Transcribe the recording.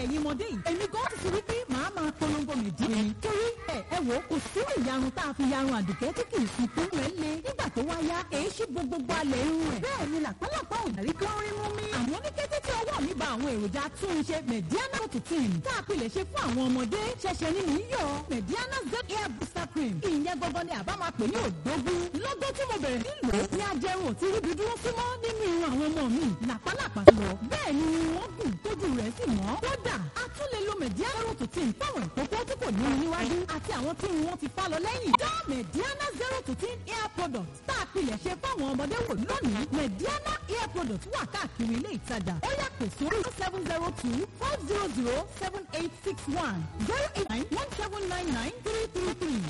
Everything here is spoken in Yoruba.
ẹ̀yin ọmọdé yìí èmi gan ti fi wípé màá máa polongo mèdí ni torí ẹ ẹ wò kò sí ìyarun tá a fi yarun àdùkẹ́ tí kì í sunkún rẹ̀ le nígbà tó wá yá èé ṣí gbogbo alẹ̀ irun rẹ̀ bẹ́ẹ̀ ni làpálàpá ò dárí kí wọ́n rí mú mi. àmọ́ ní kété tí ọwọ́ mi ba àwọn èròjà túnṣe mediana rotutin tá a pilẹ̀ ṣe fún àwọn ọmọdé ṣẹ̀ṣẹ̀ ni mò ń yọ mediana z hair booster cream ìyẹn gangan ni àbá máa pè ní òdógún lọ́gọ́ tí mo bẹ̀rẹ̀ sí lò ó ní ajẹrun ò ti ríbi dúró símọ́ nínú irun àwọn ọmọ mi làpálàpá lọ bẹ́ẹ̀ ni wọ́n gùn tójú rẹ̀ sì mọ́ kódà a tún lè lo mediana rotutin fáwọn ìkókó tí kò ní níwájú àti àwọn tí irun wọn ti fá lọ lẹ́yìn dá mediana zero to ten hair product tá a pilẹ̀ ṣe fáwọn ọmọdé wò lónìí mediana hair product wà káàkiri ilé ìtajà ó yà pè sórí seven zero two four zero zero seven eight six one zero eight nine one seven nine nine three three three